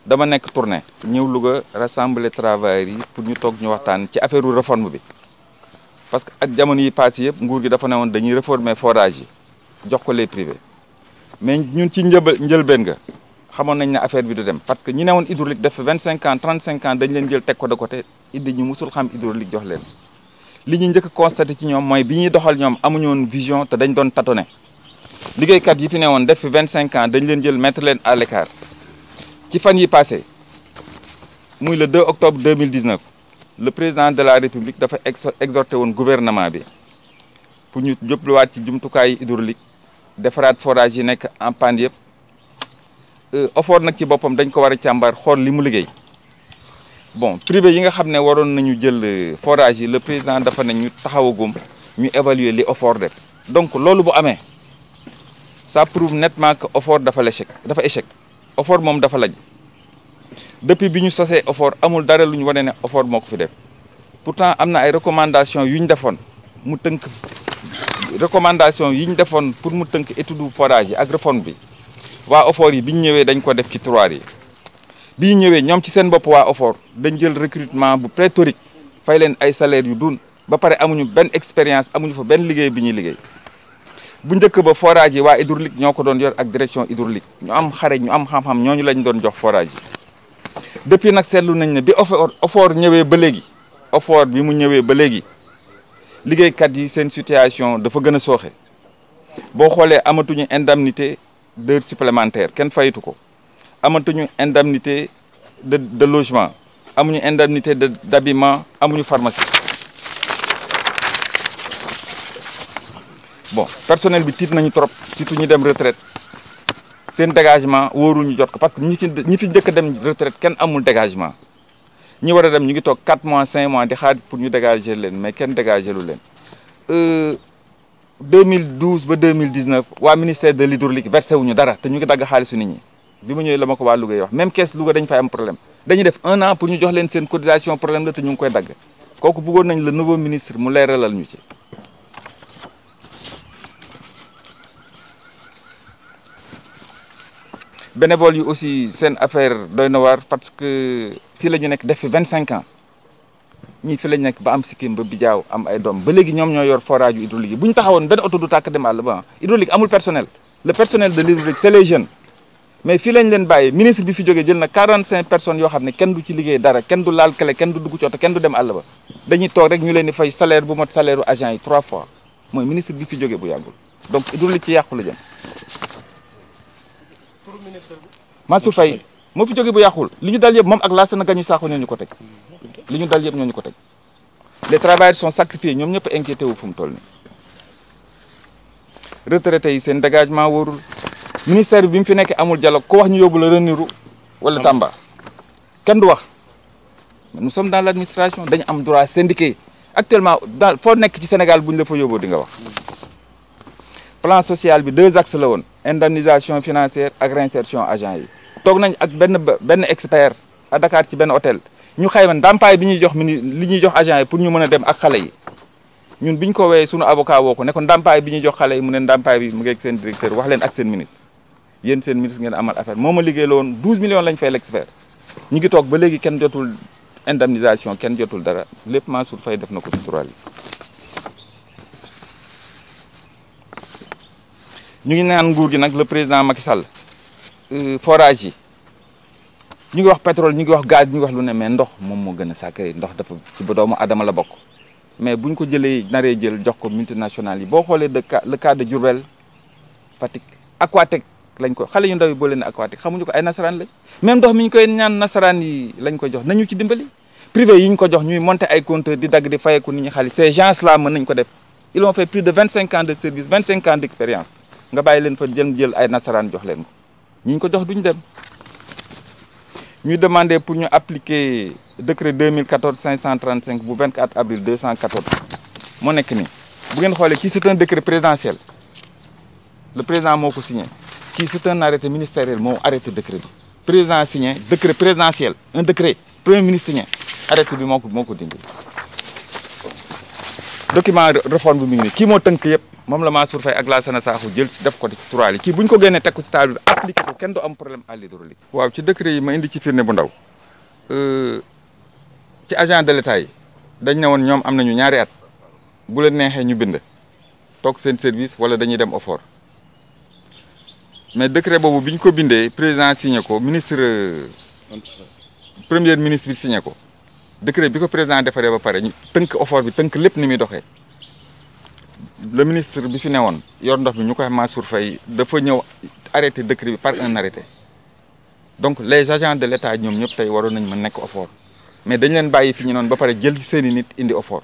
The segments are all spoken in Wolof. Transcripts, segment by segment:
dama nekk tournée ñëw Louga rassembler travailleurs yi pour ñu toog ñu waxtaan ci affaire réforme bi parce que ak jamono yi passé yëpp nguur gi dafa ne woon dañuy réformer forage yi jox ko les privés mais ñun ci njëbal njëlbeen nga xamoon nañ ne affaire bi du dem parce que ñi ne woon hydraulique def vingt cinq ans trente cinq ans dañ leen jël teg ko de côté indi ñu musul xam hydraulique jox leen li ñu njëkk a constaté ci ñoom mooy bi ñuy doxal ñoom amuñu woon vision te dañ doon tâtonner liggéeykat yi fi ne woon def fi vingt cinq ans dañ leen jël mettre leen à l'écart ci fan yi passé muy le 2 octobre 2019 le président de la république dafa exhorté woon gouvernement bi pour ñu jubluwaat ci jumtukaay hydraulique defaraat forage yi nekk en panne yëpp OFOR nag ci boppam dañ ko war a càmbar xool li mu liggéey bon privé yi nga xam ne waroon nañu jël forage yi le président dafa ne ñu taxawagum ñu évaluer li OFOR def donc loolu bu amee ça prouve nettement que OFOR dafa l'échec dafa échec OFOR moom dafa laj depuis bi ñu sosee OFOR amul dara lu ñu wane ne OFOR moo ko fi def pourtant am na ay recommandations yu ñu defoon mu tënk recommandation yi ñu defoon pour mu tënk étude forage yi ak réforme bi waa OFOR yi bi ñu ñëwee dañ ko def ci tiroir yi bi ñu ñëwee ñoom ci seen bopp waa OFOR dañ jël recrutement bu pléthorique fay leen ay salaires yu dun ba pare amuñu benn expérience amuñu fa benn liggéey bi ñuy liggéey bu njëkk ba forage yi waa hydraulique ñoo ko doon yor ak direction hydraulique ñu am xare ñu am xam-xam ñooñu lañ doon jox forage yi depuis nag seetlu nañ ne bi OFOR OFOR ñëwee ba léegi OFOR bi mu ñëwee ba léegi liggéeykat yi seen situation dafa gën a sooxe boo xoolee amatuñu indemnité d'heure supplémentaire kenn fayitu ko amatuñu indemnité de de logement amuñu indemnité de d'habillement amuñu pharmacie bon personnel bi tiit nañu trop surtout ñu dem retraite seen dégagement wóoruñu jot ko parce que ñi fi ñi fi njëkk a dem retraite kenn amul dégagement ñi war a dem ñu ngi toog 4 mois 5 mois di xaar pour ñu dégager leen mais kenn dégager lu leen 2012 ba 2019 waa ministère de l'hydraulique versé wuñu dara te ñu ngi dagg xaalisu nit ñi bi ma ñëwee la ma ko waa Louga yi wax même caisse Louga dañ fay am problème dañuy def un an pour ñu jox leen seen cotisation problème la te ñu ngi koy dagg kooku bëggoon nañ le nouveau ministre mu leeralal ñu ci bénévole yi aussi seen affaire doy na waar parce que fii la ñu nekk def fi vingt cinq ans ñii fi la ñu nekk ba am sikkim ba bijaaw am ay doom ba léegi ñoom ñoo yor forage yu hydraulique yi bu ñu taxawoon benn oto du tàkk dem àll ba hydraulique amul personnel le personnel de l'hydraulique c'est les jeunes mais fii lañ leen bàyyi ministre bi fi jógee jël na quarante cinq personnes yoo xam ne kenn du ci liggéey dara kenn du laal kele kenn du dugg ci oto kenn du dem àll ba dañuy toog rek ñu leen di fay salaire bu mot salaire u agent yi trois fois mooy ministre bi fi jógee bu yàggul donc hydraulique ci yàqu la jëm Mansour Faye moo fi jógee bu yàqul li ñu dal yëpp moom ak Lassana Gagny Sakho ñoo ñu ko teg li ñu dal yëpp ñoo ñu ko teg les travailleurs sont sacrifiés ñoom ñëpp inquiété wu fu mu toll nii retraités yi seen dégagement wóorul ministère bi mu fi nekk amul dialogue ko wax ñu yóbbu la Ranérou wala Tamba kenn du wax nous sommes dans l'administration dañu am droit syndiqué actuellement dans foo nekk ci Sénégal bu ñu la fa yóbboo di nga wax plan social bi deux axes la woon indemnisation financière ak réinsertion agent yi toog nañ ak benn benn expert à Dakar ci benn hôtel ñu xayma ndàmpaay bi ñuy jox mini li ñuy jox agent yi pour ñu mën a dem ak xale yi ñun biñ ko wooyee suñu avocat woo ko ne ko ndàmpaay bi ñuy jox xale yi mu ne ndàmpaay bi mu ngi ak seen directeur wax leen ak seen ministre yéen seen ministre ngeen amal affaire moo ma liggéey la woon douze millions lañ fay l'expert ñu ngi toog ba léegi kenn jotul indemnisation kenn jotul dara lépp Mansour Faye def na ko ci droit yi ñu ngi naan nguur gi nag le président Macky Sall forage yi ñu ngi wax pétrole ñu ngi wax gaz ñu ngi wax lu ne mais ndox moom moo gën a sacré ndox dafa ci ba doomu adama la bokk mais buñ ko jëlee naree jël jox ko multinationales yi boo xoolee de cas le cas de Diourbel Fatick Aquatec lañ ko xale yu ndaw yi boo leen Aquatec xamuñu ko ay nasaraan lañ même ndox mi ñu koy ñaan nasaraan yi lañ ko jox nañu ci dimbali privé yi ñu ko jox ñuy monter ay compteurs di dagg di fayeku nit ñi xaalis ces gens là mën nañ ko def ils ont fait plus de vingt cinq ans de service vingt cinq ans d'expérience nga bàyyi leen fa jël jël ay nasaraan jox leen ko ñi ñu ko jox duñ dem ñu demander pour ñu appliquer décret 2014 535 bu 24 avril 214 moo nekk nii bu ngeen xoolee kii c'est un décret présidentiel le président moo ko signé kii c'est un arrêté ministériel moo arrêté décret bi président signé décret présidentiel un décret premier ministre signé arrêté bi moo ko moo ko dindi document réforme bi mu ngi nii kii moo tënk yëpp moom la Mansour Faye ak Lassana Sakho jël ci def ko ci turaal yi kii bu ñu ko génnee teg ko ci taal bi appliqué ko kenn du am problème à l'hydraulique waaw ci décret yi ma indi ci firnde bu ndaw ci agent de l'état yi dañ ne woon ñoom am nañu ñaari at bu leen neexee ñu bind toog seen service wala dañuy dem effort mais décret boobu bi ñu ko bindee président signé ko ministre premier ministre bi signé ko décret bi ko président defaree ba pare ñu tënk effort bi tënk lépp ni muy doxee le ministre bi fi newoon yor ndox bi ñu koy Mansour Faye dafa ñëw arrêté décret bi par un arrêté donc les agents de l'état ñoom ñëpp tey waroon nañ mën nekk effort mais dañ leen bàyyi fi ñu noonu ba pare jël ci seeni nit indi effort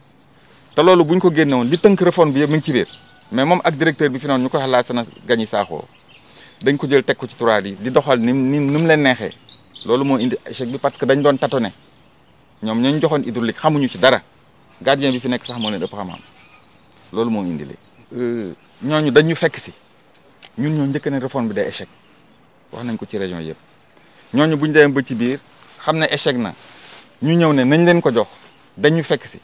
te loolu bu ñu ko génne woon li tënk réforme bi yëpp mu ngi ci biir mais moom ak directeur bi fi noonu ñu koy Lassana Gagny Sakho dañ ko jël teg ko ci turaal yi di doxal ni ni ni mu leen neexee loolu moo indi échec bi parce que dañ doon tâtonner ñoom ñooñu joxoon hydraulique xamuñu ci dara gardien bi fi nekk sax moo leen ëpp xam-xam loolu moo indi li ñooñu dañu fekk si ñun ñoo njëkk ne réforme bi day échec wax nañ ko ci région yëpp ñooñu buñ demee ba ci biir xam ne échec na ñu ñëw ne nañ leen ko jox dañu fekk si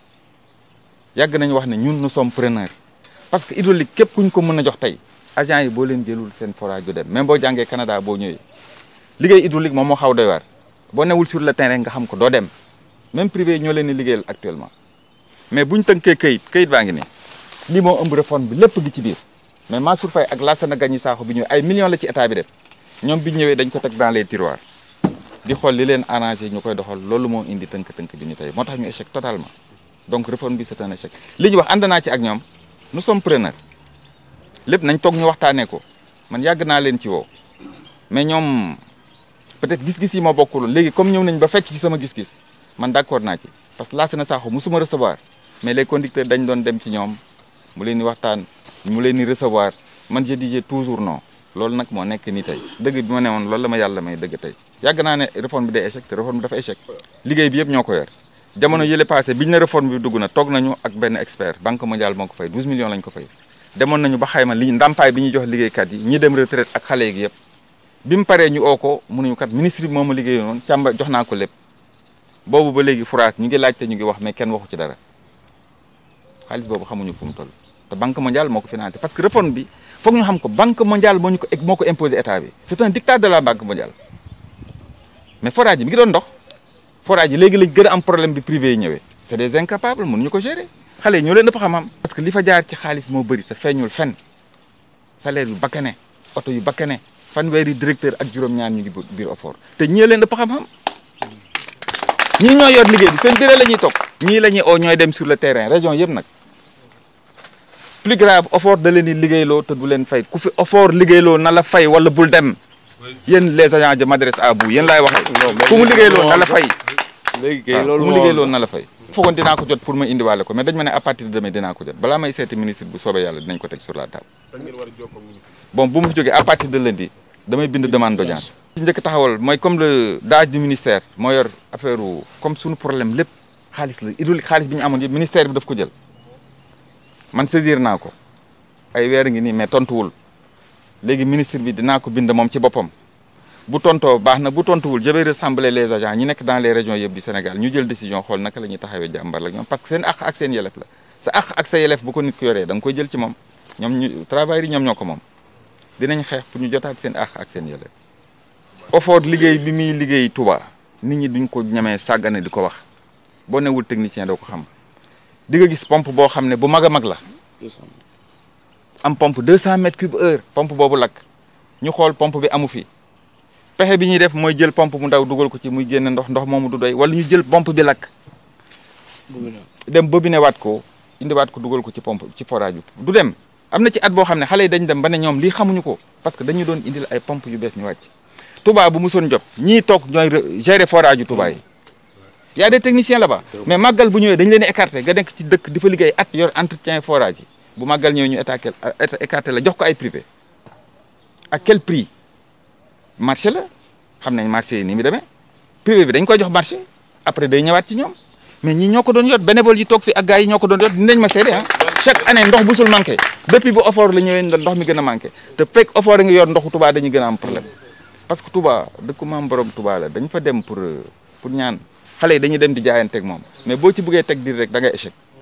yàgg nañ wax ne ñun nous sommes preneurs parce que hydraulique képp kuñ ko mën a jox tey agent yi boo leen jëlul seen forage du dem même boo jàngee Canada boo ñëwee liggéey hydraulique moom moo xaw doy waar boo newul sur le terrain nga xam ko doo dem même privé ñoo leen di liggéeyal actuellement mais buñ tënkee kayit kayit baa ngi nii lii moo ëmb réforme bi lépp gi ci biir mais Mansour Faye ak Lassana Gagny Sakho bi ñëwee ay millions la ci état bi def ñoom bi ñëwee dañ ko teg dans les tiroirs di xool li leen arrangé ñu koy doxal loolu moo indi tënk-tënk bi ñu tey moo tax ñu échec totalement donc réforme bi c'est un échec li ñu wax ànd naa ci ak ñoom nous sommes preneurs lépp nañ toog ñu waxtaanee ko man yàgg naa leen ci woo mais ñoom peut-être gis-gis yi ma bokkul léegi comme ñëw nañ ba fekk ci sama gis-gis man d'accord naa ci parce que Lassana Sakho musuma recevoir mais les conducteurs dañ doon dem ci ñoom mu leen di waxtaan mu leen di recevoir man je disais toujours non loolu nag moo nekk nii tey dëgg bi ma ne woon loolu la ma yàlla may dëgg tey yàgg naa ne réforme bi day échec te réforme bi dafa échec liggéey bi yëpp ñoo ko yor jamono yële passé biñ ne réforme bi dugg na toog nañu ak benn expert banque mondiale moo ko fay 12 millions lañ ko fay demoon nañu ba xayma li ndàmpaay bi ñuy jox liggéeykat yi ñi dem retraite ak xale yi yëpp bi mu paree ñu oo ko mënuñu kat ministre bi moo ma liggéeyoon noonu càmba jox naa ko lépp boobu ba léegi fourage ñu ngi laajte ñu ngi wax mais kenn waxu ci dara xaalis boobu xamuñu fu mu toll te banque mondiale moo ko financé parce que réforme bi foog ñu xam ko banque mondiale moo ñu ko moo ko imposé état bi c'est un dictat de la banque mondiale mais forage yi mi ngi doon dox forage yi léegi lañ gën a am problème bi privé yi ñëwee c'est des incapables mënuñu ko gérer xale yi ñoo leen ëpp xam-xam parce que li fa jaar ci xaalis moo bëri te feeñul fen salaire yu bakkane oto yu bakkane fanweeri directeur ak juróom-ñaar ñu ngi biir effort te ñii leen ëpp xam-xam ñii ñoo yor liggéey bi seen bureau la ñuy toog ñii la ñuy oo ñooy dem sur le terrain région yëpp nag plus grave effort da leen di liggéeyloo te du leen fay ku fi effort liggéeyloo na la fay wala bul dem yéen les agents je m'adresse à vous yéen laay waxee ku mu liggéeyloo na la fay léegi kay waaw loolu ku mu moo liggéeyloo na la fay foogoon dinaa ko jot pour ma indiwaale ko mais dañ ma ne à partir de demain dinaa ko jot balaa may seeti ministre bu soobee yàlla dinañ ko teg sur la table bon bu ma fi jógee à partir de lundi damay bind demande d'audience ci njëkk taxawal mooy comme le DAGE du ministère moo yor affaire comme suñu problème lépp xaalis la hydraulique xaalis bi ñu amoon yëpp ministère bi daf ko jël man saisir naa ko ay weer ngi nii mais tontuwul léegi ministre bi dinaa ko bind moom ci boppam bu tontoo baax na bu tontuwul je vais rassembler les agents ñi nekk dans les régions yëpp du Sénégal ñu jël décision xool naka la ñuy taxawee jàmbar la ñoom parce que seen àq ak seen yelef la sa àq ak sa yelef bu ko nit ko yoree da nga koy jël ci moom ñoom ñu travailleurs yi ñoom ñoo ko moom dinañ xeex pour ñu jotaat seen àq ak seen yelef OFOR liggéey bi muy liggéey Touba nit ñi duñ ko ñemee sàggane di ko wax boo newul technicien doo ko xam di nga gis pompe boo xam ne bu mag a mag la am pompe 200 mètres cube heure pompe boobu lakk ñu xool pompe bi amu fi pexe bi ñuy def mooy jël pompe mu ndaw dugal ko ci muy génne ndox ndox moomu du doy wala ñu jël pompe bi lakk dem bobiné waat ko indiwaat ko dugal ko ci pompe ci forage bi du dem am na ci at boo xam ne xale yi dañ dem ba ne ñoom lii xamuñu ko parce que dañu doon indil ay pompe yu bees ñu wàcc Touba bu musoon jot ñii toog ñooy gérer forage yu Touba yi y a des techniciens là-bas mais màggal bu ñëwee dañ leen di écarté nga nekk ci dëkk di fa liggéey at yor entretien forage yi bu màggal ñëwee ñu étaqué écarté la jox ko ay privé à quel prix marché la xam nañ marché yi ni mu demee privé bi dañ koy jox marché après day ñëwaat ci ñoom mais ñii ñoo ko doon yot bénévole yi toog fi ak gars yi ñoo ko doon yot dinañ ma seede ah chaque année ndox bu sul manqué depuis bu OFOR la ñëwee ndox mi gën a manqué te fekk OFOR a ngi yor ndoxu Touba dañuy gën a am problème parce que Touba dëkku maam borom Touba la dañ fa dem pour pour ñaan xale yi dañuy dem di jaayanteeg moom mais boo ci bëggee teg dir rek da ngay échec